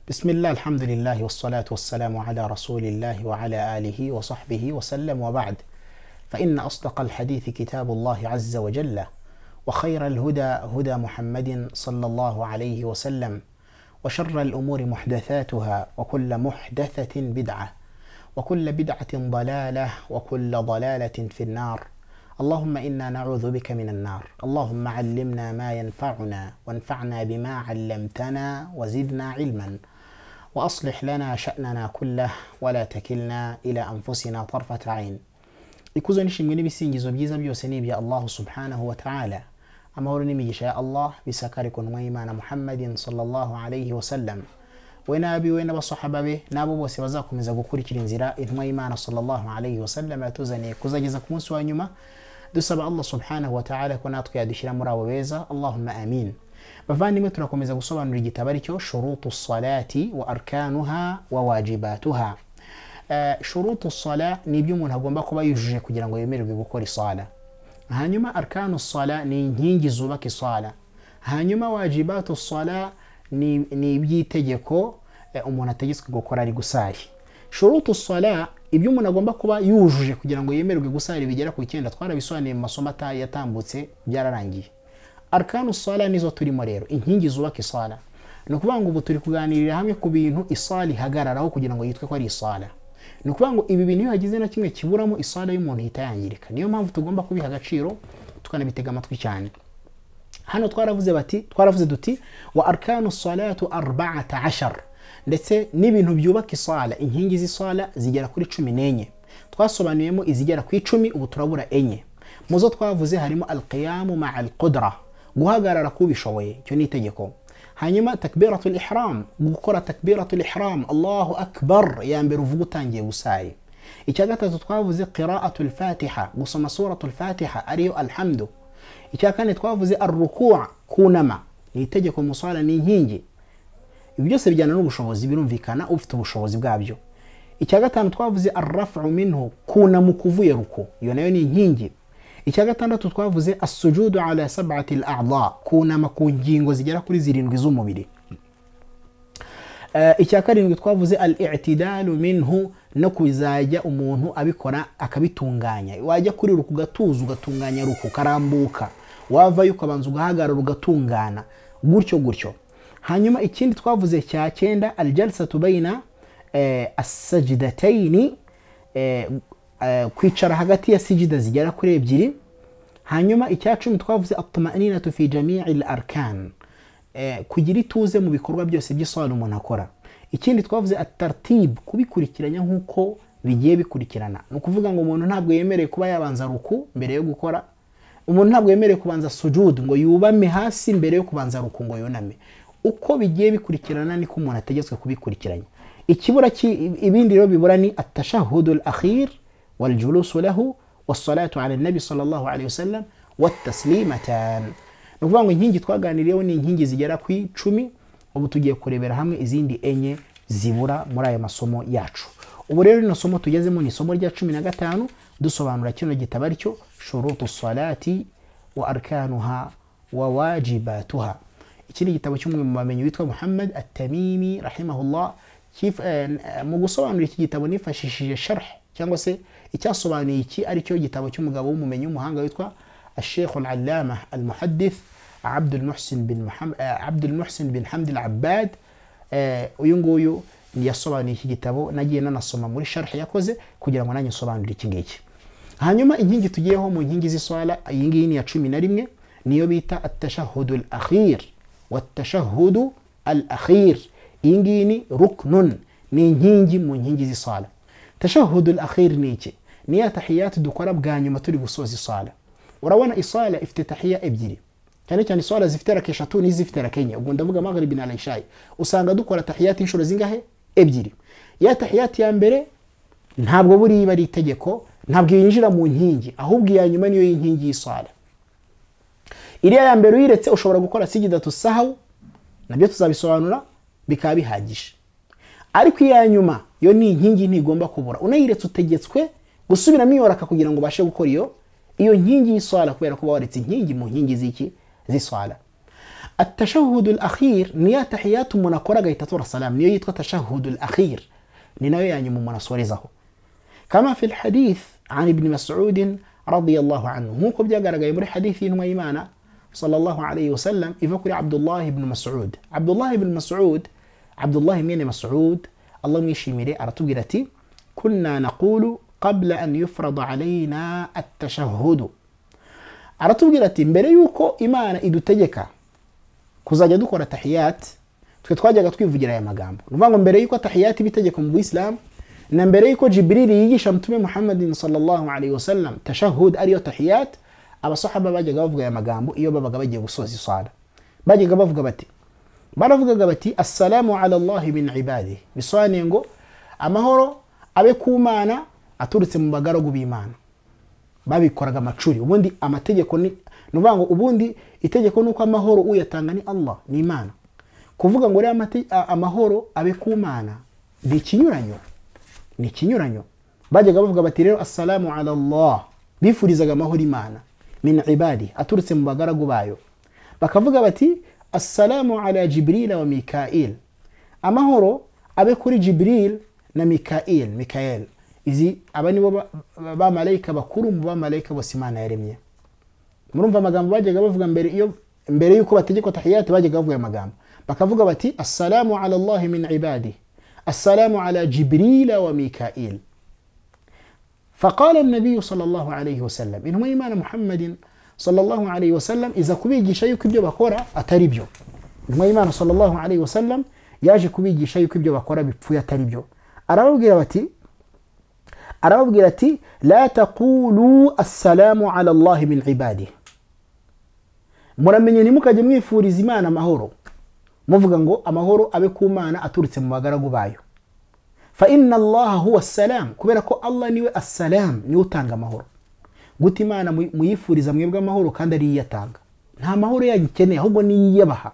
بسم الله الحمد لله والصلاة والسلام على رسول الله وعلى آله وصحبه وسلم وبعد فإن أصدق الحديث كتاب الله عز وجل وخير الهدى هدى محمد صلى الله عليه وسلم وشر الأمور محدثاتها وكل محدثة بدعة وكل بدعة ضلالة وكل ضلالة في النار اللهم إنا نعوذ بك من النار اللهم علمنا ما ينفعنا وانفعنا بما علمتنا وزدنا علما وأصلح لنا شأننا كله ولا تكلنا إلى أنفسنا طرفة عين ikuzo n'ishimwe n'ibisingizo byiza byose ni ibya allahu subhanahu wa taala amahoro n'imigisha ya allah bisakare ku ntumwa y'imana muhammadin sallallahu alayhi wasallam we n'abiwe n'abasahaba be n'abo bose bazakomeza gukurikira inzira intumwa y'imana sallallahu alayhi wasallam yatuzaniye kuzageza ku munsi wa nyuma dusaba allah subhanahu wa taala ko natwe yadushyira muri abo beza allahumma amin bavandimwe turakomeza gusobanura igitabo ari cyo shurutu salati wa arkanuha wa wajibatuha Eh, shurutu sala ni ibyo umuntu agomba kuba yujuje kugira ngo yemererwe gukora isala hanyuma arkanu sala ni inkingi zubaka isala hanyuma wajibatu sala ni ni iby'itegeko eh, umuntu ategetswe gukora ari gusari shurutu sala ibyo umuntu agomba kuba yujuje kugira ngo yemererwe gusari bigera ku icyenda twarabisobanuye mu masomo ata- yatambutse byararangiye arkanu sala nizo turimo rero inkingi zubaka isala ni ukuvuga ngo ubu turi kuganirira hamwe ku bintu isala ihagararaho kugira ngo yitwe ko ari isala ni ukuvuga ngo ibi bintu iyo hagize na kimwe kiburamo isala y'umuntu ihita yangirika niyo mpamvu tugomba kubiha agaciro tukanabitega amatwi cyane hano twaravuze bati twaravuze duti wa arkanu salatu arbaata ashar ndetse n'ibintu byubaka isala inkingi z'isala zigera kuri cumi n'enye twasobanuyemo izigera ku icumi ubu turabura enye mu zo twavuze harimo alqiyamu maa alqudra guhagarara k'ubishoboye icyo ni itegeko hanyuma takbiratu ihram gukora takbiratu ihram allahu akbar ya mbere uvuga utangiye gusari icya gatatu twavuze qiraatu lfatiha gusoma suratu lfatiha ariyo alhamdu icya kane twavuze arukua kunama ni itegeko musala ni inkingi ibi byose bijyana n'ubushobozi birumvikana ufite ubushobozi bwabyo icya gatanu twavuze arrafu minhu kunama ukuvuye ruku iyo nayo ni inkingi icya gatandatu twavuze asujudu ala sabati al kunama ku ngingo zigera kuri zirindwi z'umubiri Eh, icya karindwi twavuze al itidalu minhu no kuzajya umuntu abikora akabitunganya wajya kuri ruku ugatuza ugatunganya ruku ukarambuka wavayo ukabanza ugahagarara ugatungana gutyo gutyo hanyuma ikindi twavuze cya cyenda al jalsatu bayina eh, assajidataini eh, eh, kwicara hagati ya sijida zigera kuri ebyiri hanyuma icya cumi twavuze atmaninatu fi jamii al arkan eh, kugira ituze mu bikorwa byose by'isobanuro umuntu akora ikindi twavuze atartib kubikurikiranya nk'uko bigiye bikurikirana ni ukuvuga ngo umuntu ntabwo yemerewe kuba yabanza ruku mbere yo gukora umuntu ntabwo yemerewe kubanza sujud ngo yubame hasi mbere yo kubanza ruku ngo yuname uko bigiye bikurikirana niko umuntu ategetswe kubikurikiranya ikibura ki- ibindi rero bibura ni atashahudu al akhir waljulusu lahu wasalatu ala nabi sallallahu alaihi wasallam wataslimatan ni ukuvuga ngo inkingi twaganiriyeho ni inkingi zigera ku icumi ubu tugiye kurebera hamwe izindi enye zibura muri ayo masomo yacu ubu rero rino somo tugezemo ni isomo rya cumi na gatanu dusobanura kino gitabo aricyo shurutu salati wa arkanuha wa wajibatuha iki ni igitabo cy'umwe mu bamenyi witwa muhammad atamimi rahimahullah Kif- eh, eh, mu gusobanura iki gitabo nifashishije sharh cyangwa se icyasobanuye iki aricyo gitabo cy'umugabo w'umumenyi w'umuhanga witwa الشيخ العلامة المحدث عبد المحسن بن محمد عبد المحسن بن حمد العباد آه، uyu nguyu yasobanuye iki gitabo nagiye nanasoma muri sharhi yakoze kugira ngo nanjye nsobanurire iki ngiki hanyuma inkingi tugiyeho mu nkingi z'iswala iyi ngiyi ni iya cumi na rimwe niyo bita atashahudu al akhir watashahudu al akhir iyi ngiyi ni ruknun ni inkingi mu nkingi z'iswala tashahudu al akhir ni iki ni ya tahiyati dukora bwa nyuma turi gusoza iswala urabona iswala ifite tahiya ebyiri cyane cyane iswala zifite raka eshatu n'izifite raka enye ubwo ndavuga magharibi na ishayi usanga dukora tahiyati inshuro zingahe ebyiri ya tahiyati ya mbere ntabwo buriya ari itegeko ntabwo yinjira mu nkingi ahubwo iya nyuma niyo y'inkingi y'iswala iriya ya mbere uyiretse ushobora gukora sigidatu sahawu nabyo tuzabisobanura bikaba bihagije ariko iya nyuma yo ni inkingi ntigomba kubura unayiretse utegetswe gusubiramo iyo raka kugira ngo ubashe gukora iyo iyo nkingi y'iswala kubera ko uba waretse inkingi mu nkingi z'iki z'iswala التشهد الأخير نيا تحيات من كورا تطور السلام نيا يتقى التشهد الأخير نيا يعني من سورزه كما في الحديث عن ابن مسعود رضي الله عنه مو قبل جاء جاي بري حديث إنه إيمانا صلى الله عليه وسلم يفكر عبد الله بن مسعود عبد الله بن مسعود عبد الله من مسعود الله يشي ميري أرتجرتي كنا نقول قبل أن يفرض علينا التشهد aratubwira mbere yuko imana idutegeka kuzajya dukora tahiyati twe twajyaga twivugira aya magambo ni ukuvuga ngo mbere yuko tahiyati iba itegeko mu buyisilamu na mbere yuko jibiriri yigisha mutume muhammadin sallallahu alayhi wa sallam tashahud ariyo tahiyati abasahaba bajyaga bavuga aya magambo iyo babaga bagiye gusoza iswara bajyaga bavuga bati baravugaga bati assalamu ala allahi min ibadihi bisobanuye ngo amahoro abe ku mana aturutse mu bagaragu b'imana babikoraga amacuri ubundi amategeko ni nuvuga ngo ubundi itegeko ni uko amahoro uyatanga ni Allah ni Imana kuvuga ngo rero amahoro abe ku Mana ni ikinyuranyo ni ikinyuranyo bajyaga bavuga bati rero assalamu ala Allah bifurizaga amahoro Imana min ibadi aturutse mu bagaragu bayo bakavuga bati assalamu ala Jibril wa Mikail amahoro abe kuri Jibril na Mikail Mikael izi aba nibo bamarayika bakuru mu bamarayika bose imana yaremye murumva amagambo bajyaga bavuga mbere iyo mbere yuko bategekwa tahiyati bajyaga bavuga amagambo bakavuga bati assalamu ala allahi min ibadi assalamu ala jibrila wa mikail فقال النبي صلى الله عليه وسلم إنما إيمان محمد صلى الله عليه وسلم إذا كبيجي شيء كبيو بكورة أتريبيو إنما إيمان صلى الله عليه وسلم ياجي كبيجي شيء كبيو بكورة بفويا تريبيو أرى بقى arababwira ati la taqulu assalamu ala allahi min ibadi muramenye ntimukajye mwifuriza imana amahoro muvuga ngo amahoro abe ku mana aturutse mu bagaragu bayo fa inna allaha huwa assalamu kubera ko allah niwe assalamu niwe utanga amahoro guta imana muyifuriza mwebwe amahoro kandi ariyo iyatanga nta mahoro yanyu ikeneye ahubwo niyo iyabaha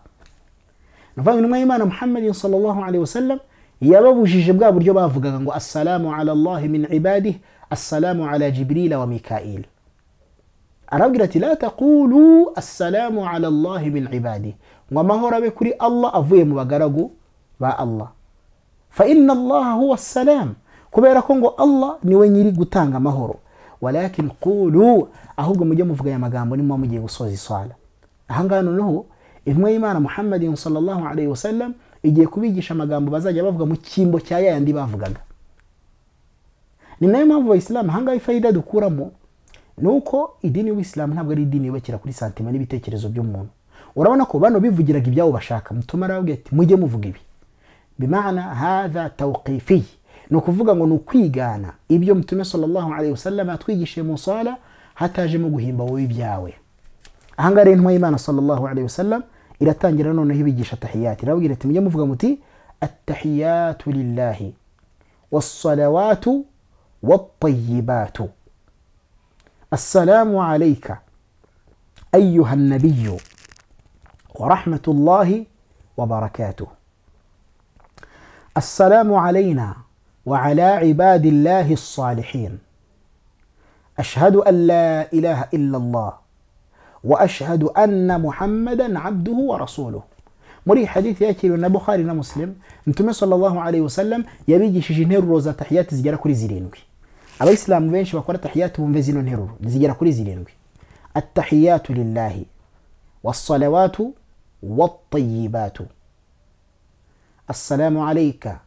ni ukuvuga ngo intumwa y'imana muhammadin sallallahu alaihi wasallam yababujije bwa buryo bavugaga ngo assalamu ala allahi min ibadihi assalamu ala jibrila wa mikail arabwira ati la taqulu assalamu ala allahi min ibadihi ngo amahoro abe kuri allah avuye mu bagaragu ba allah fa inna allaha huwa assalam kubera ko ngo allah niwe nyiri gutanga amahoro walakin qulu ahubwo mujye muvuga aya magambo nimuba mugiye gusoza iswala ahangaha noneho intumwa y'imana muhammadin sallallahu alaihi wasallam igiye kubigisha amagambo bazajya bavuga mu cyimbo cya yayandi bavugaga ni nayo mpamvu abayisilamu ahangaha ifayida dukuramo ni uko idini y'ubuyisilamu ntabwo ari idini yubakira kuri santima n'ibitekerezo by'umuntu urabona ko bano bivugiraga ibyabo bashaka mutuma arababwira ati mujye muvuga ibi bimana hadha tawqifi ni ukuvuga ngo ni ukwigana ibyo mutume sallallahu alaihi wasallam yatwigishije mu sala hatajemo guhimba wowe ibyawe ahangaha rero intumwa y'imana sallallahu alaihi wasallam iratangira noneho ibigisha tahiyati irababwira ati mujye muvuga muti atahiyatu lillahi wassalawatu wattayibatu assalamu alayka ayuha annabiyu ورحمة الله وبركاته السلام علينا وعلى عباد الله الصالحين أشهد أن لا إله إلا الله واشهد ان محمدا عبده ورسوله muri hadithi yakiriwe na bukhari na muslim mtume sallallahu alaihi wasallam yabigishije interuro za tahiyati zigera kuri zirindwi abayisilamu benshi bakora tahiyati bumve zino nteruro zigera kuri zirindwi attahiyatu lillahi wassalawatu wattayibatu assalamu alayka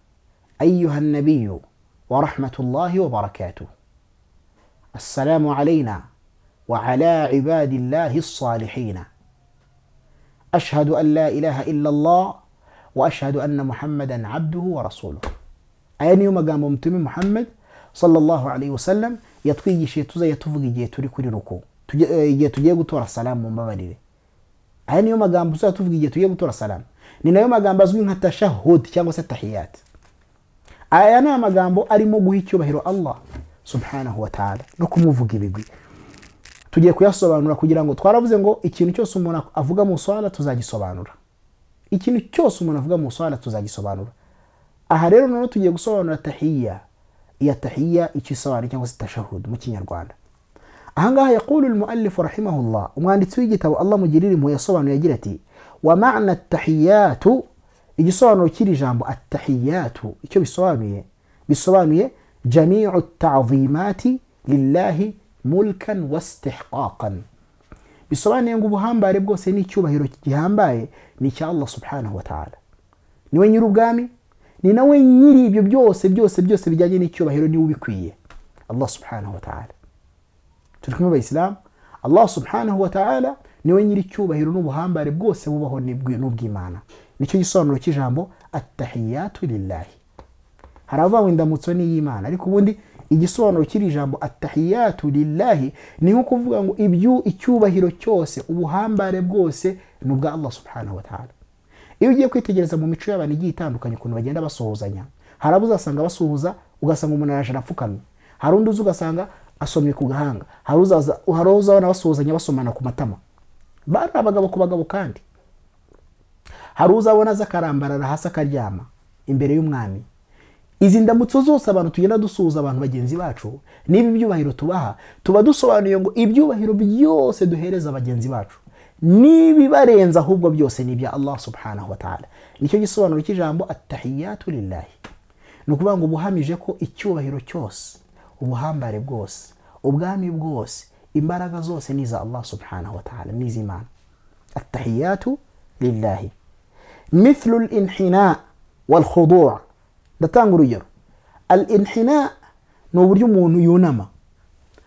ayuha nabiyu ورحمة الله وبركاته السلام علينا وعلى عباد الله الصالحين أشهد أن لا إله إلا الله وأشهد أن محمدا عبده ورسوله أين يوم قام متم محمد صلى الله عليه وسلم يتقي شيء تزا يتفقي جي تري كل ركو جي تجي تورا السلام من بابدي أين يوم قام بسا تفقي جي تجي تورا السلام نينا يوم قام بزوين حتى شهود كانوا ستحيات أنا ما قام بو أريمو بوهيكيو بهيرو الله سبحانه وتعالى نكم مفقي بيبي tugiye kuyasobanura kugira ngo twaravuze ngo ikintu cyose umuntu avuga mu swala tuzagisobanura ikintu cyose umuntu avuga mu swala tuzagisobanura aha rero noneho tugiye gusobanura tahiya iya tahiya icyo isobanura cyangwa se tashahud mu kinyarwanda ahangaha yaqulu almuallifu rahimahullah umwanditsi w'igitabo allah mugirira impuhwe yasobanuye agira ati ومعنى التحيات igisobanuro cy'iri jambo attahiyatu icyo bisobanuye bisobanuye jamiu tazimati lillahi mulkan wastihqaqan bisobanuye ngo ubuhambare bwose n'icyubahiro gihambaye ni icya allah subhanahu wa ta'ala niwe nyiri ubwami ni nawe nyiri ibyo byose byose byose bijyanye n'icyubahiro niwe ubikwiye allah subhanahu wa ta'ala turi kumwe abayisilamu allah subhanahu wa ta'ala niwe nyiri icyubahiro n'ubuhambare bwose bubaho n'ubw- n'ubw'imana nicyo gisobanuro cy'ijambo attahiyatu lillahi hari abavuga ngo indamutso ni iy'imana ariko ubundi igisobanuro cy'iri jambo attahiyatu lillahi ni nko kuvuga ngo ibyu icyubahiro cyose ubuhambare bwose ni ubwa allah subhanahu wa ta'ala iyo ugiye kwitegereza mu mico y'abantu igiye itandukanye ukuntu bagenda basuhuzanya hari abo uzasanga basuhuza ugasanga umuntu araje arapfukamye hari undi uzi ugasanga asomye ku gahanga hari uzaza- hari uwo uzabona basuhuzanya basomana ku matama bari abagabo ku bagabo kandi hari uzabona aza akarambarara hasi akaryama imbere y'umwami izi ndamutso zose abantu tugenda dusuhuza abantu bagenzi bacu n'ibi byubahiro tubaha tuba dusobanuye ngo ibyubahiro byose duhereza bagenzi bacu n'ibibarenza ahubwo byose ni ibya allah subhanahu wa ta'ala nicyo gisobanuro cy'ijambo attahiyatu lillahi ni ukuvuga ngo ubuhamije ko icyubahiro cyose ubuhambare bwose ubwami bwose imbaraga zose ni iza allah subhanahu wa ta'ala ni iz'imana attahiyatu lillahi مثل الانحناء والخضوع ndatanga urugero al inhina ni uburyo umuntu yunama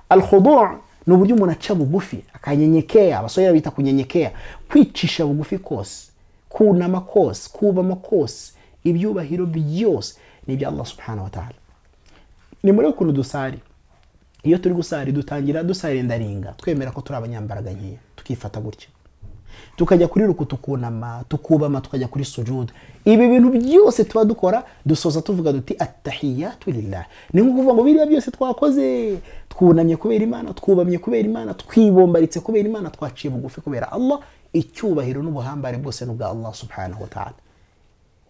al khudu' ni uburyo umuntu aca bugufi akanyenyekea abasore bita kunyenyekea kwicisha bugufi kose kunama kose kubama kose ibyubahiro byose ni ibya allah subhanahu wa ta'ala ni muri ukuntu dusari iyo turi gusari dutangira dusarindaringa twemera ko turi abanyambaraga nkeya tukifata gutya tukajya kuri ruku tukunama tukubama tukajya kuri sujudu ibi bintu byose tuba dukora dusoza tuvuga duti attahiyatu lillah ni nko kuvuga ngo biriya byose twakoze twunamye kubera imana twubamye kubera imana twibombaritse kubera imana twaciye bugufi kubera allah icyubahiro n'ubuhambare bwose ni ubwa allah subhanahu wa ta'ala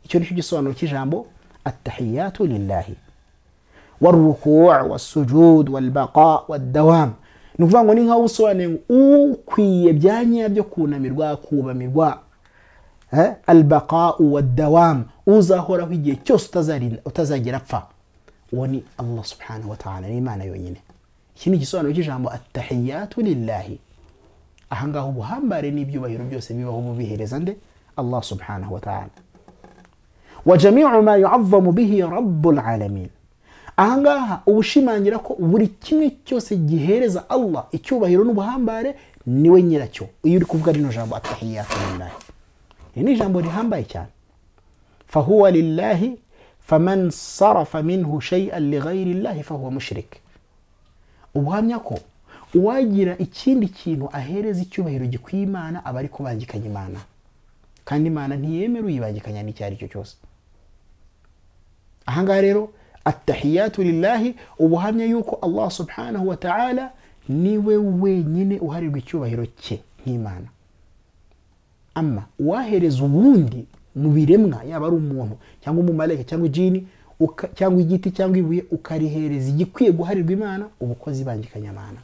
icyo nicyo gisobanuro cy'ijambo attahiyatu lillahi warukuwa wasujud walbaqa wadawam ni ukuvuga ngo ni nkaho usobanuye ngo ukwiye bya nyabyo kunamirwa kubamirwa Eh, albaqau wadawam uzahoraho igihe cyose utazarinda- utazagera apfa uwo ni allah subhanahu wa ta'ala ni imana yonyine iki ni igisobanuro cy'ijambo attahiyatu lillahi ahangaha ubuhambare n'ibyubahiro byose bibaho bubihereza nde allah subhanahu wa ta'ala wajamiu ma yuazzamu bihi rabbul alamin ahangaha ubushimangira ko buri kimwe cyose gihereza allah icyubahiro n'ubuhambare niwe nyiracyo iyo uri kuvuga rino jambo atahiyatu lillahi iri ni ijambo rihambaye cyane fahuwa lillahi faman sarafa minhu shay'an lighairi llahi fahuwa mushrik ubuhamya ko uwagira ikindi kintu ahereza icyubahiro gikwiye imana aba ari kubangikanya imana kandi imana ntiyemera uyibangikanya n'icyo ari cyo cyose ahangaha rero attahiyatu lillahi ubuhamya yuko allah subhanahu wa ta'ala niwe wenyine uharirwa icyubahiro cye nk'imana ama uwahereza ubundi mu biremwa yaba ari umuntu cyangwa umumarayika cyangwa ijini uka- cyangwa igiti cyangwa ibuye ukarihereza igikwiye guharirwa imana ubukozi ibangikanyamana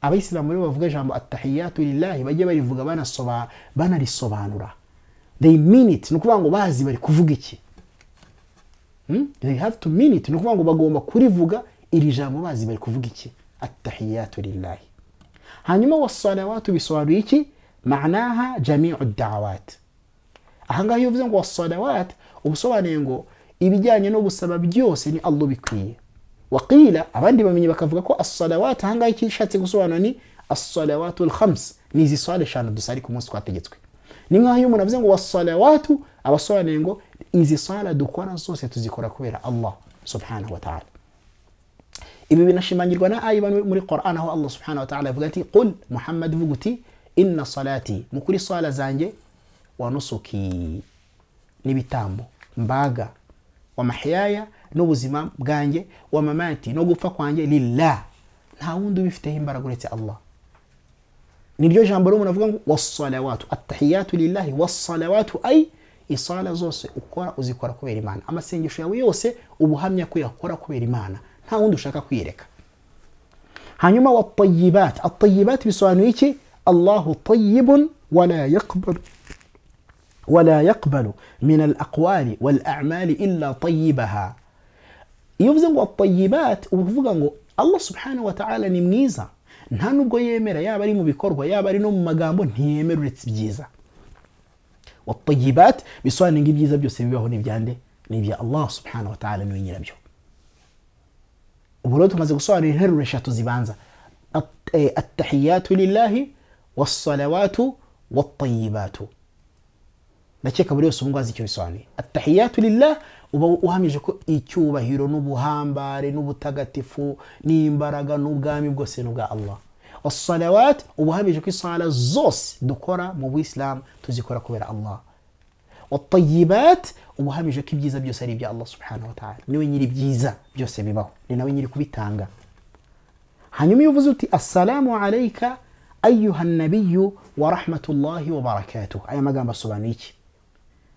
abayisilamu rero bavuga ijambo attahiyatu lillahi bajye barivuga banasoba- banarisobanura they mean it ni ukuvuga ngo bazi bari kuvuga iki Hmm? they have to mean it ni ukuvuga ngo bagomba kurivuga iri jambo bazi bari kuvuga iki attahiyatu lillahi hanyuma wasalawatu bisobanuye iki manaha jamiu dawat ahangaha iyo uvuze ngo wasalawat uba usobanuye ngo ibijyanye no gusaba byose ni allah bikwiye waqila abandi bamenye bakavuga ko asalawat ahangaha icyo ishatse gusobanura ni asalawatu lkhams ni izi sala eshanu dusari ku munsi twategetswe ni nk'aho iyo umuntu avuze ngo wasalawatu aba asobanuye ngo izi sala dukora zose tuzikora kubera allah subhanahu wa ta'ala ibi binashimangirwa na aya iba muri qoran aho allah subhanahu wa ta'ala avuga ati qul muhammad vuga uti inna salati mukuri sala zanjye wa nusuki n'ibitambo mbaga wa mahiyaya n'ubuzima bwanjye wa mamati no gupfa kwanjye lillah nta wundi ubifiteho imbaraga uretse allah niryo jambo rero umuntu avuga ngo wasalawatu attahiyatu lillahi wasalawatu ay isala zose ukora uzikora kubera imana amasengesho yawe yose ubuhamya ko yakora kubera imana nta wundi ushaka kwiyereka hanyuma watayibat atayibat bisobanuye iki allahu tayibun wala yaqbalu ولا يقبل من الأقوال والأعمال إلا طيبها ivuze ngo atayibati uba uvuga ngo allah subhanahu wa ta'ala ni mwiza nta nubwo yemera yaba ari mu bikorwa yaba ari no mu magambo ntiyemera uretse ibyiza watayibati bisobanura ngo ibyiza byose bibaho n'ibyande ni ibya allah subhanahu wa ta'ala niwe nyirabyo ubu rero tumaze gusobanura interuro eshatu zibanza At- eh, attahiyatu lillahi wassalawatu watayibatu ndakeka buri wese ubu ngubu azi icyo bisobanuye attahiyatu lillah uba uhamije ko icyubahiro n'ubuhambare n'ubutagatifu n'imbaraga n'ubwami bwose ni ubwa allah wasalawat uba uhamije ko isala zose dukora mu buyisilamu tuzikora kubera allah watayibat uba uhamije ko ibyiza byose ari ibya allah subhanahu wa ta'ala niwe nyiri ibyiza byose bibaho ni nawe nyiri kubitanga hanyuma iyo uvuze uti assalamu alayka ayuha nabiyu wa rahmatullahi wa barakatuh aya magambo asobanuye iki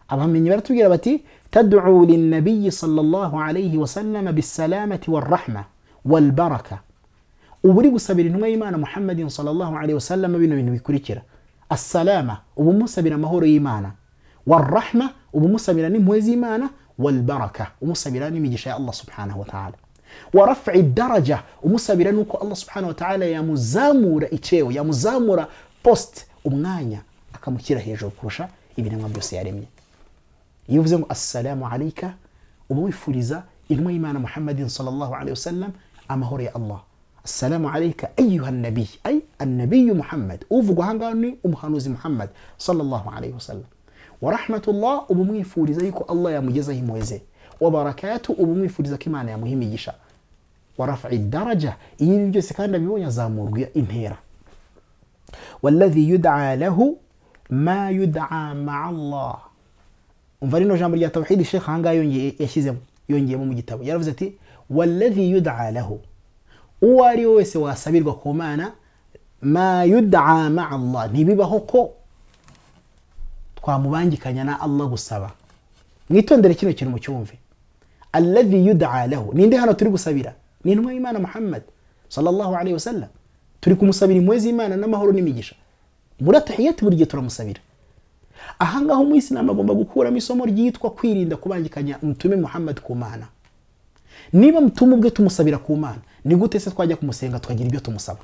abamenyi baratubwira bati tadcu linabiyi sallallahu alayhi wasalama bisalamati warahma walbaraka uba uri gusabira intumwa y'imana muhammadin sallallahu alayhi wasalama bino bintu bikurikira assalama uba umusabira amahoro y'imana warahma uba umusabira n'impuhwe z'imana walbaraka umusabira n'imigisha ya allah subhanahu wa ta'ala ورفع الدرجة umusabira nuko Allah subhanahu wa ta'ala yamuzamura icheo yamuzamura post umwanya akamushyira hejuru kurusha ibiremwa byose yaremye iyo uvuze ngo assalamu alayka uba wifuriza intumwa y'imana muhammadin sallallahu alayhi wasallam amahoro ya allah assalamu alayka ayuha nabiy ay annabiyu muhammad uvugwa ahangaha ni umuhanuzi muhammad sallallahu alayhi wasallam warahmatullah uba umwifuriza yuko allah yamugezaho impuhwe ze wabarakatu uba umwifuriza ko imana yamuha imigisha warafa idaraja iyo ibi byose kandi abibonye azamurwa intera waladhi yudaa lahu ma yudaa maa allah umva rino jambo rya tawhidi shekh ahangaha yongeye yashyizemo yongeyemo mu gitabo yaravuze ati waladhi yudaa lahu uwo ari we wese wasabirwa ku mana ma yudaa maa allah ntibibaho ko twamubangikanya na allah gusaba mwitondere kino kintu mucyumve alladhi yudaa lahu ninde hano turi gusabira ni intumwa y'imana muhammad sallallahu alayhi wasallam turi kumusabira impuhwe z'imana n'amahoro n'imigisha muri atahiyati buri gihe turamusabira ahangaha umuyisilamu agomba gukuramo isomo ryitwa kwirinda kubangikanya mutume muhammad ku mana niba mutuma ubwe tumusabira ku mana ni gute se twajya kumusenga tukagira ibyo tumusaba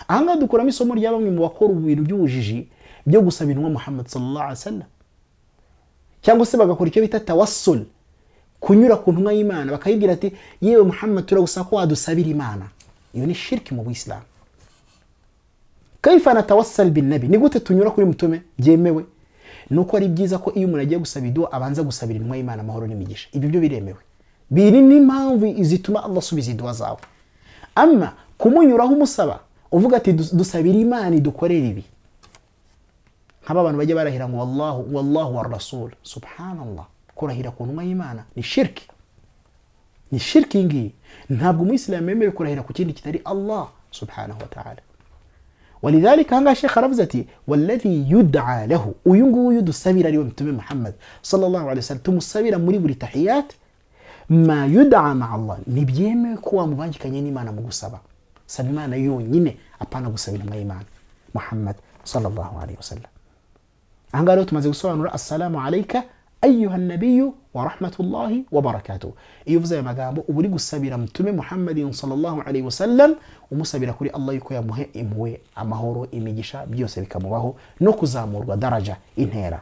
ahangaha dukuramo isomo rya bamwe mu bakora ibintu by'ubujiji byo gusaba intumwa muhammad sallallahu alayhi wasallam cyangwa se bagakora icyo bita tawassul kunyura ku ntumwa y'imana bakayibwira ati yewe muhammad turagusaba ko wadusabira imana iyo ni shirki mu buyisilamu kaifa natawassal binnabi ni gute tunyura kuri mutume byemewe ni uko ari byiza ko iyo umuntu agiye gusaba iduwa abanza gusabira intumwa y'imana amahoro n'imigisha ibyo byo biremewe biri n'impamvu zituma allah asubiza iduwa zawe ama kumunyuraho umusaba uvuga ati "Dus- dusabira imana idukorere ibi nk'aba bantu bajya barahira ngo wallahu wallahu wa rasul subhanallah kurahira ku ntumwa y'imana ni shirki ni shirki iyi ngiyi ntabwo umuyisilamu yemerewe kurahira ku kindi kitari allah subhanahu wa ta'ala walidhalika ahangaha shekh aravuze ati waladhi yudaa lahu uyu nguyu dusabira ariwe mutume muhammad sallallahu alaihi wasallam tumusabira muri buri tahiyat ma yudaa ma allah ntibyemewe ko wamubangikanye n'imana mu gusaba saba imana yonyine apana gusaba intumwa y'imana muhammad sallallahu alaihi wasallam ahangaha rero tumaze gusobanura assalamu alayka ayuha nabiyu wa rahmatullahi wa barakatuh iyo uvuze aya magambo uba uri gusabira mutume muhammadin sallallahu alayhi wasallam umusabira kuri allah yuko yamuhe impuhwe amahoro imigisha byose bikamubaho no kuzamurwa daraja intera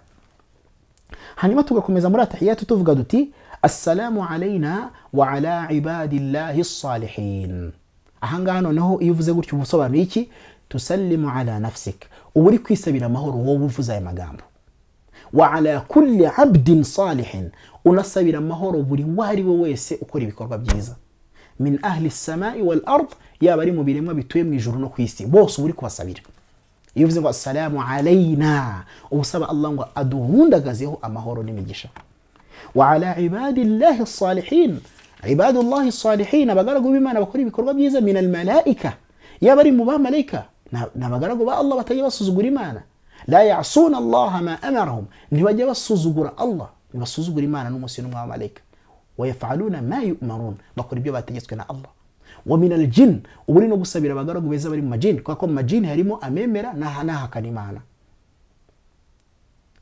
hanyuma tugakomeza muri atahiyatu tuvuga duti assalamu alayna wa ala ibadillahi ssalihin ahangaha noneho iyo uvuze gutyo uba usobanuye iki tusallimu ala nafsik uba uri kwisabira amahoro wowe uvuze aya magambo wa ala kulli abdin salihin unasabira amahoro buri uwo ari we wese ukora ibikorwa byiza min ahli samai wal ard yaba ari mu biremwa bituye mu ijuru no ku isi bose uba uri kubasabira iyo uvuze ngo assalamu alayna uba usaba allah ngo aduhundagazeho amahoro n'imigisha wa ala ibadillahi salihin ibadullahi salihin abagaragu b'imana bakora ibikorwa byiza min almalaika yaba ari mu bamalayika ni abagaragu ba allah batajya basuzugura imana la yasuna allaha ma amarahum ntibajya basuzugura allah ntibasuzugura imana n'umunsi n'umwe w'abamalayika wayafaluna ma yumarun bakora ibyo bategetswe na allah wa min aljin uba uri no gusabira abagaragu beza bari mu majini kubera ko mu majini harimo amemera n'ahakana imana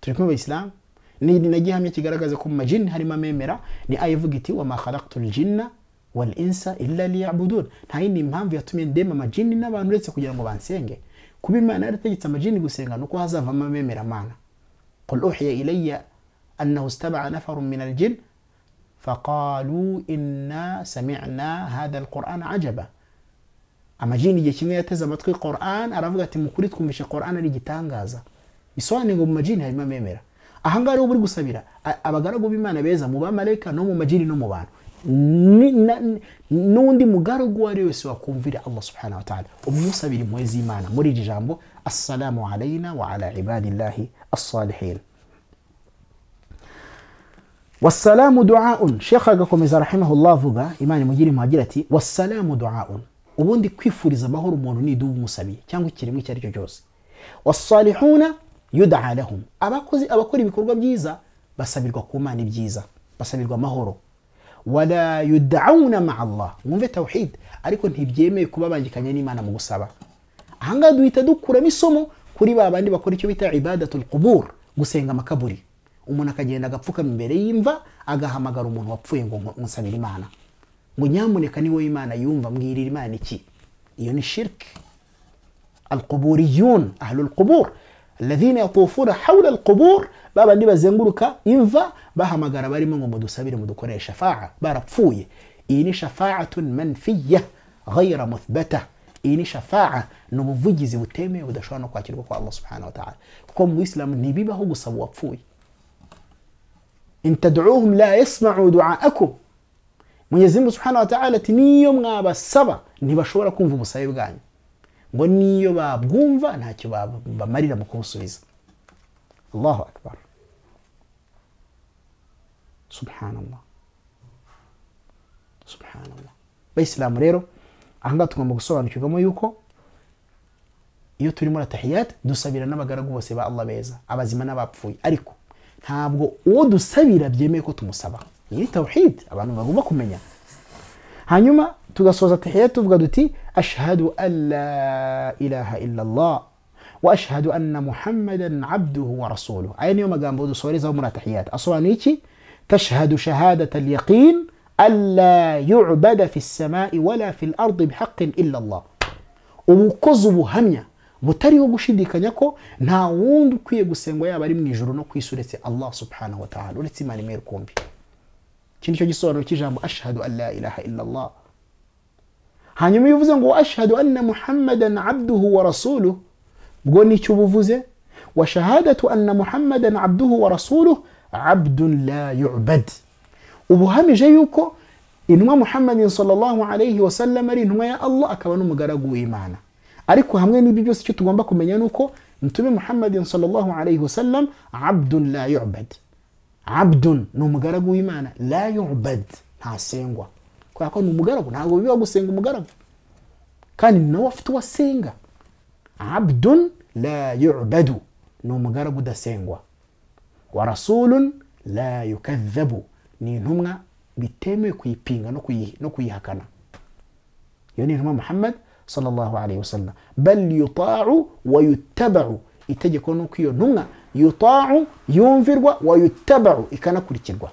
turi kumwe abayisilamu ni ni na gihamya kigaragaza ko mu majini harimo amemera ni aya ivuga iti wama khalaqtu aljinna wal insa illa liya'budun nta yindi mpamvu yatumye ndema amajini n'abantu uretse kugira ngo bansenge kuba imana yarategetse amajini gusenga nuko hazavamo amemera mana qul uhiya ilayya annahu istama'a nafarun min aljin faqalu inna sami'na hadha alqur'ana ajaba amajini igihe kimwe yateze amatwi Qur'an aravuga ati mu kuri twumvishe Qur'an ari igitangaza bisobanuye ngo mu majini harimo amemera aha ngaha rero buri gusabira a- abagaragu b'imana beza mu bamarayika no mu majini no mu bantu Ni- na- ni- n'undi mugaragu uwo ari we wese wakumvira allah subhanahu wa ta'ala umusabira impuhwe z'imana muri iri jambo assalamu alayna wa ala ibadillahi assalihin wasalamu duaun shekha agakomeza rahimahullah avuga imana imugire impuhwe agira ati wasalamu duaun ubundi kwifuriza amahoro umuntu ni idubu umusabiye cyangwa ikiremwa icyo ari cyo cyose wasalihuna yudaa lahum abakozi abakora ibikorwa byiza basabirwa ku mana ibyiza basabirwa amahoro wala yudauna maa allah mwumve tawhid ariko ntibyemewe kuba bangikanye n'imana mu gusaba ahangaha duhita dukuramo isomo kuri ba bandi bakora icyo bita ibadatul qubur gusenga amakaburi umuntu akagenda agapfukama imbere y'imva agahamagara umuntu wapfuye ngo nko- musabire imana ngo nyamuneka ni wowe imana yumva mbwirira imana iki iyo ni shirki القبوريون أهل القبور الذين يطوفون حول القبور بابا ndiba zenguruka imva bahamagara barimo ngo mudusabire mudukore shafa'a barapfuye iyi ni shafa'atun manfiya ghayra muthbata iyi ni shafa'a ni ubuvugizi butemewe budashobora no kwakirwa kwa Allah subhanahu wa ta'ala kuko mu Islam ntibibaho gusaba uwapfuye in tad'uhum la yasma'u du'aakum Mwenyezi Mungu subhanahu wa ta'ala ati niyo mwabasaba ntibashobora kumva ubusabe bwanyu ngo niyo babwumva ntacyo bab- bamarira mu kubusubiza allahu akbar subhanallah subhanallah bayisilamu rero ahangaha tugomba gusobanukirwamo yuko iyo turi muri atahiyat dusabira n'abagaragu bose ba allah beza abazima n'abapfuye ariko ntabwo uwo dusabira byemeye ko tumusaba iyi ni tawhid abantu bagomba kumenya hanyuma tugasoza tahiyya tuvuga duti ashhadu an la ilaha illa allah wa ashhadu anna muhammadan abduhu wa rasuluhu aya niyo magambo dusorezaho muri atahiyat asobanuye iki tashhadu shahadata alyaqin an la yu'bada fi ssamai wala fi lardi bihaqin illa allah uba ukoze ubuhamya butariho gushidikanya ko nta wundi ukwiye gusengwa yaba ari mu ijoro no ku isi uretse allah subhanahu wa ta'ala uretse imana imwe rukumbi iki nicyo gisobanuro cy'ijambo ashhadu an la ilaha illa allah hanyuma iyo uvuze ngo ashhadu anna muhammadan abduhu wa rasuluhu ubwo nicyo uba uvuze wa shahadatu anna muhammadan abduhu wa rasuluhu abdun la yu'bad uba uhamije yuko intumwa muhammadin sallallahu alayhi wa sallam ari intumwa ya allah akaba n'umugaragu w'imana ariko hamwe n'ibi byose icyo tugomba kumenya ni uko mtume muhammadin sallallahu alayhi wa sallam abdun la yu'bad abdun ni umugaragu w'imana la yubad ntasengwa kubera ko ni umugaragu ntabwo biba gusenga umugaragu kandi ni nawe afite uwo asenga abdun la yubadu ni umugaragu udasengwa wa rasulun la yukadhabu ni intumwa bitemewe kuyipinga no kuyi- no kuyihakana iyo ni intumwa muhammad sallallahu alayhi wasallam bal yuta'u wa yuttaba'u itegeko ni uko iyo ntumwa yuta'u yumvirwa wa yuttaba'u ikanakurikirwa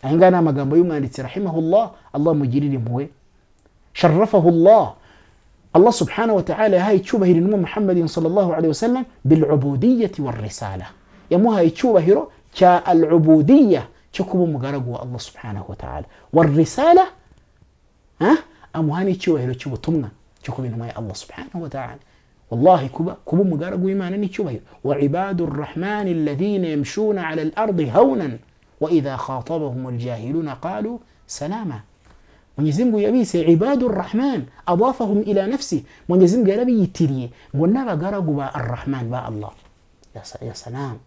aya ngaya ni amagambo y'umwanditsi rahimahullah allah mugirire impuhwe sharafahullah allah subhanahu wa ta'ala yahaye icyubahiro intumwa muhammadin sallallahu alayhi wasallam bilubudiyati warisala yamuhaye icyubahiro cya alubudiya cyo kuba umugaragu wa allah subhanahu wa ta'ala warisala Ah, amuha n'icyubahiro cy'ubutumwa cyo kuba intumwa ya allah subhanahu wa ta'ala wallahi kuba kuba umugaragu w'imana n'icyubahiro wa ibadu rrahmani alladhina yamshuna ala al-ardi hawnan wa idha khatabahum aljahiluna qalu salama mwenyezi mungu yabise ibadu rrahman adafahum ila nafsi mwenyezi mungu yarabiyitiriye ngo n'abagaragu ba arrahman ba allah ya, sa- ya salam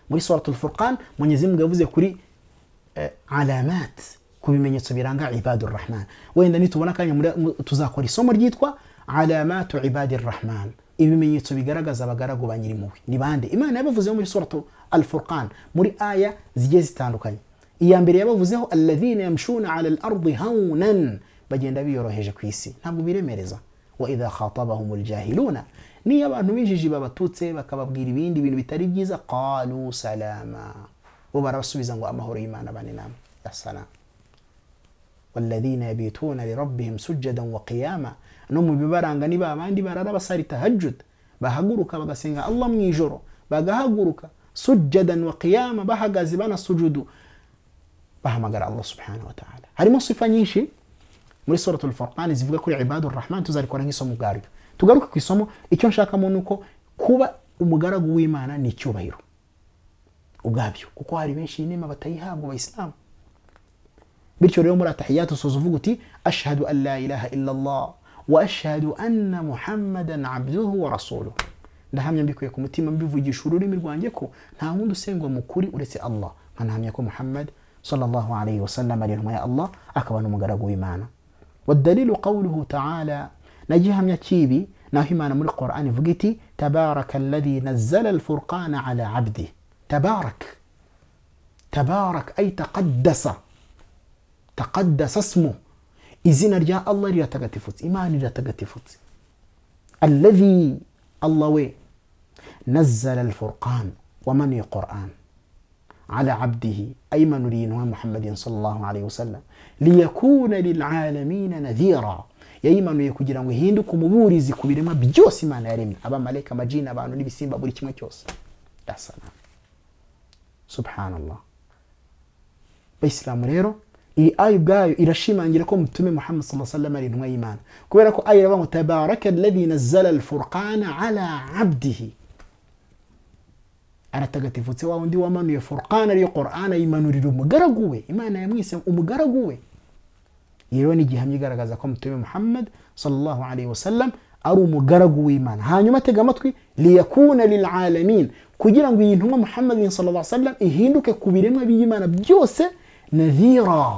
muri suratul furqan mwenyezi mungu yavuze kuri alamat ku bimenyetso biranga ibadu rahman wenda nitubona akanya muri- mu- tuzakora isomo ryitwa alamatu ibadi rahman ibimenyetso bigaragaza abagaragu ba nyirimpuhwe ni bande imana yabavuzeho muri suratu al furqan muri aya zigiye zitandukanye iya mbere yabavuzeho alladhina yamshuna ala al ardi hawnan bagenda biyoroheje ku isi ntabwo biremereza wa idha khatabahum aljahiluna niyo abantu b'injiji babatutse bakababwira ibindi bintu bitari byiza qalu salama bo barabasubiza ngo amahoro y'imana abane namwe ya salama والذين يبيتون لربهم سجدا وقياما no mu bibaranga niba abandi barara basari tahajjud bahaguruka bagasenga allah mu ijoro bagahaguruka sujjadan wa qiyama bahagaze banasujudu bahamagara allah subhanahu wa ta'ala harimo sifa nyinshi muri suratul furqan zivuga kuri ibadu rahman tuzarikora nk'isomo ubwaryo tugaruke ku isomo icyo nshakamo ni uko kuba umugaragu w'imana ni icyubahiro ubwabyo kuko hari benshi inema batayihabwa abayisilamu bityo rero muri atahiyatu usoza uvuga uti ashhadu an la ilaha illa allah wa ashhadu anna muhammadan abduhu wa rasuluhu ndahamya mbikuye ku mutima mbivugisha ururimi rwanjye ko nta wundi usengwa mu kuri uretse allah nkanahamya ko muhammad sallallahu alayhi wasallam ari intumwa ya allah akaba n'umugaragu w'imana wadalilu qawluhu taala nagihamya kibi naho imana muri qur'an ivuga iti tabaraka alladhi nazzala alfurqana ala abdi tabarak tabarak ay taqaddasa taqaddasa asmu izina rya allah riratagatifutse imana iratagatifutse alladhi allah we nazzala alfurqan wamaniye quran ala abdihi aymanuriye intumwa muhammadin sallallahu alayhi wasallam liyakuna lilalamina nadhira yayimanuye kugira ngo ihinduke umuburizi ku biremwa byose imana yaremye abamaleka amajini abantu n'ibisimba buri kimwe cyose dasana subhanallah bayisilamu rero iyi ayi ubwayo irashimangira ko mutume muhammad saa sallam ari intumwa y'imana kubera ko ayi iravuga ngo tabaraka alladhi nazzala alfurqana ala abdihi aratagatifutse wa undi wamanuye furqana ariyo quran ayimanurira umugaragu we imana yamwise umugaragu we iyi rero ni igihamya igaragaza ko mutume muhammad sallallahu alayhi wasallam ari umugaragu w'imana hanyuma atega amatwi liyakuna lilalamin kugira ngo iyi ntumwa muhammadin sallallahu alayhi wasallam ihinduke ku biremwa by'imana byose nadhira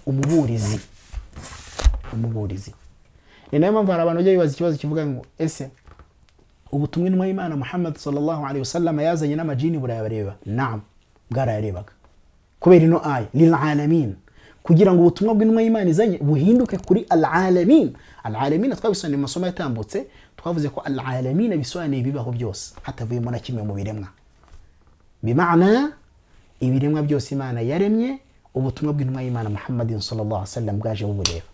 umuburizi umuburizi ni nayo mpamvu hari abantu bajya bibaza ikibazo kivuga ngo ese ubutumwa intumwa y'imana muhammad sallallahu alayhi wasallam yazanye n'amajini burayabareba naam bwarayarebaga kubera ino aya lilalamin kugira ngo ubutumwa bw'intumwa y'imana izanye buhinduke kuri alalamin alalamin twabisobanuye mu masomo yatambutse twavuze ko alalamin bisobanuye ibibaho byose hatavuyemo na kimwe mu biremwa bimana ibiremwa byose imana yaremye ubutumwa bw'intumwa y'imana muhammadin sallallahu sallam bwaje bubureba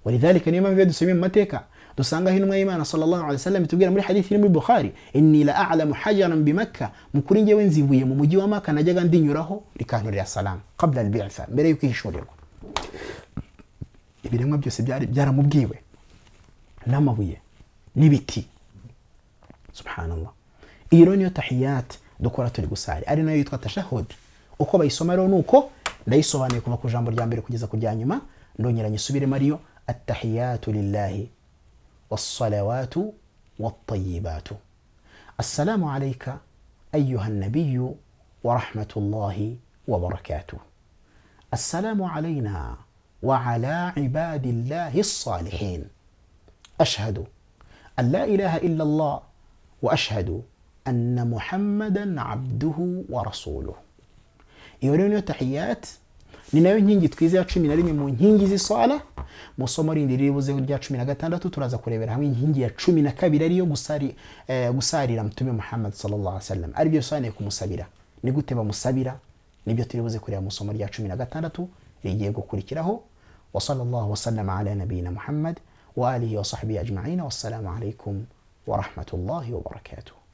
walidhalika niyo mpamvu iyo dusomye mu mateka dusangaho intumwa y'imana sallallahu alaihi wasallam itubwira muri hadithi iri muri bukhari inni la a'lamu hajaran bimakka mukuri njyewe nzi ibuye mu mujyi wa maka najyaga ndinyuraho rikanturira salamu qabla albitha mbere y'uko ihishurirwa ibiremwa byose byari byaramubwiwe n'amabuye n'ibiti subhanallah iyi rero niyo tahiyati dukora turi gusari ari nayo yitwa tashahud uko bayisoma rero nuko ndayisobanuye kuva ku jambo rya mbere kugeza ku rya nyuma ndongera nyisubiremo ariyo attahiyatu lillahi wassalawatu wattayibatu assalamu alayka ayuha nabiyu ورحمة الله وبركاته السلام علينا وعلى عباد الله الصالحين أشهد أن لا إله إلا الله وأشهد أن محمدا عبده ورسوله iyo rero niyo tahiyat ni nayo nkingi twize ya cumi na rimwe mu nkingi z'isala mu somo rindi riribuzeho rya cumi na gatandatu turaza kurebera hamwe inkingi ya cumi na kabiri ariyo gusari, eh, gusarira mutume muhammad sallam ari byo bisobanuye kumusabira ni gute bamusabira nibyo turibuze kureba mu somo rya cumi na gatandatu rigiye gukurikiraho wa sallallahu wasallama ala nabiyina muhammad wa alihi wa sahbihi ajma'ina wassalamu alaikum wa rahmatullahi wa barakatuh